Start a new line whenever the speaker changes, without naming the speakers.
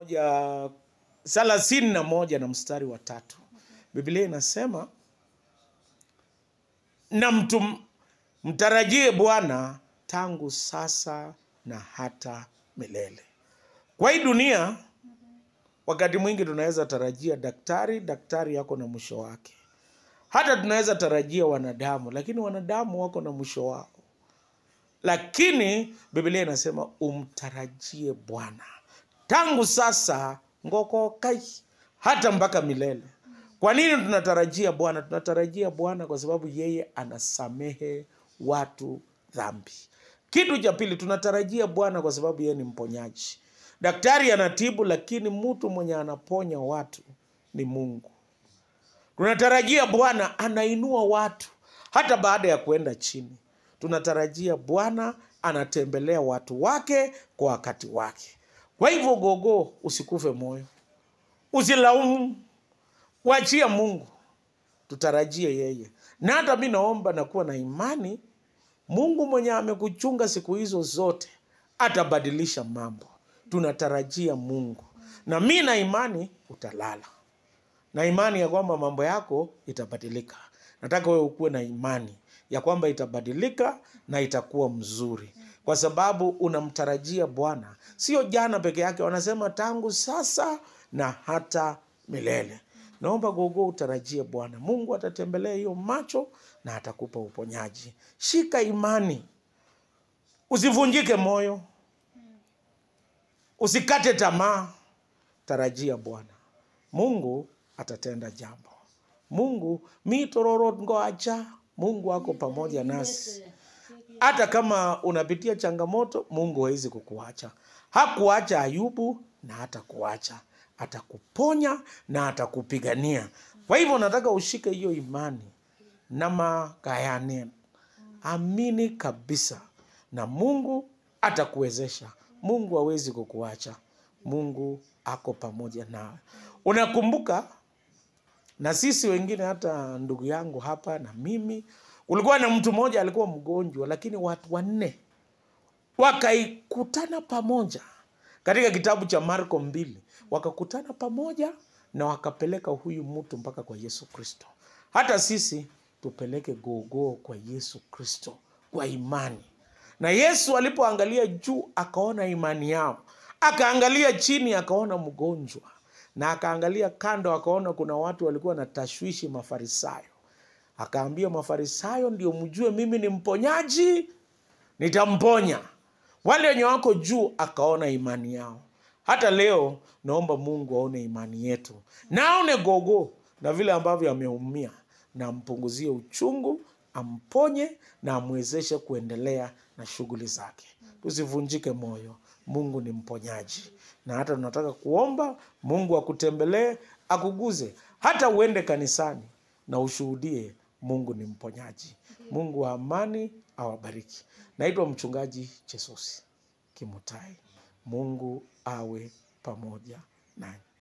ya thelathini na moja na mstari wa tatu Biblia inasema na mtu mtarajie Bwana tangu sasa na hata milele. Kwa hii dunia, wakati mwingi tunaweza tarajia daktari, daktari yako na mwisho wake. Hata tunaweza tarajia wanadamu, lakini wanadamu wako na mwisho wao. Lakini Biblia inasema umtarajie Bwana tangu sasa ngokokai hata mpaka milele. Kwa nini tunatarajia Bwana? Tunatarajia Bwana kwa sababu yeye anasamehe watu dhambi. Kitu cha pili, tunatarajia Bwana kwa sababu yeye ni mponyaji. Daktari anatibu, lakini mtu mwenye anaponya watu ni Mungu. Tunatarajia Bwana anainua watu hata baada ya kuenda chini. Tunatarajia Bwana anatembelea watu wake kwa wakati wake. Kwa hivyo, gogo, usikufe moyo, usilaumu, wachia Mungu, tutarajie yeye. Na hata mi naomba na kuwa na imani, Mungu mwenye amekuchunga siku hizo zote atabadilisha mambo. Tunatarajia Mungu, na mi na imani utalala na imani ya kwamba mambo yako itabadilika. Nataka wewe ukuwe na imani ya kwamba itabadilika na itakuwa mzuri, kwa sababu unamtarajia Bwana. Sio jana peke yake, wanasema tangu sasa na hata milele. Naomba gogo utarajie Bwana. Mungu atatembelea hiyo macho na atakupa uponyaji. Shika imani, usivunjike moyo, usikate tamaa, tarajia Bwana. Mungu atatenda jambo. Mungu mitororo ngoacha, Mungu ako pamoja nasi. Hata kama unapitia changamoto, Mungu hawezi kukuacha. Hakuacha Ayubu na hata kuacha, atakuponya na atakupigania. Kwa hivyo nataka ushike hiyo imani na magayane, amini kabisa, na Mungu atakuwezesha. Mungu hawezi kukuacha. Mungu ako pamoja nawe. Unakumbuka na sisi wengine, hata ndugu yangu hapa na mimi, ulikuwa na mtu mmoja alikuwa mgonjwa, lakini watu wanne wakaikutana pamoja katika kitabu cha Marko mbili, wakakutana pamoja na wakapeleka huyu mtu mpaka kwa Yesu Kristo. Hata sisi tupeleke gogoo kwa Yesu Kristo kwa imani. Na Yesu alipoangalia juu akaona imani yao, akaangalia chini akaona mgonjwa, na akaangalia kando akaona kuna watu walikuwa na tashwishi, Mafarisayo. Akaambia Mafarisayo, ndio mjue mimi ni mponyaji, nitamponya. Wale wenye wako juu akaona imani yao. Hata leo naomba Mungu aone imani yetu na aone gogo na vile ambavyo ameumia, na ampunguzie uchungu, amponye na amwezeshe kuendelea na shughuli zake. Tusivunjike moyo, Mungu ni mponyaji, na hata tunataka kuomba Mungu akutembelee, akuguze, hata uende kanisani na ushuhudie Mungu ni mponyaji. Mungu wa amani awabariki. Naitwa mchungaji Chesosi Kimutai. Mungu awe pamoja nanyi.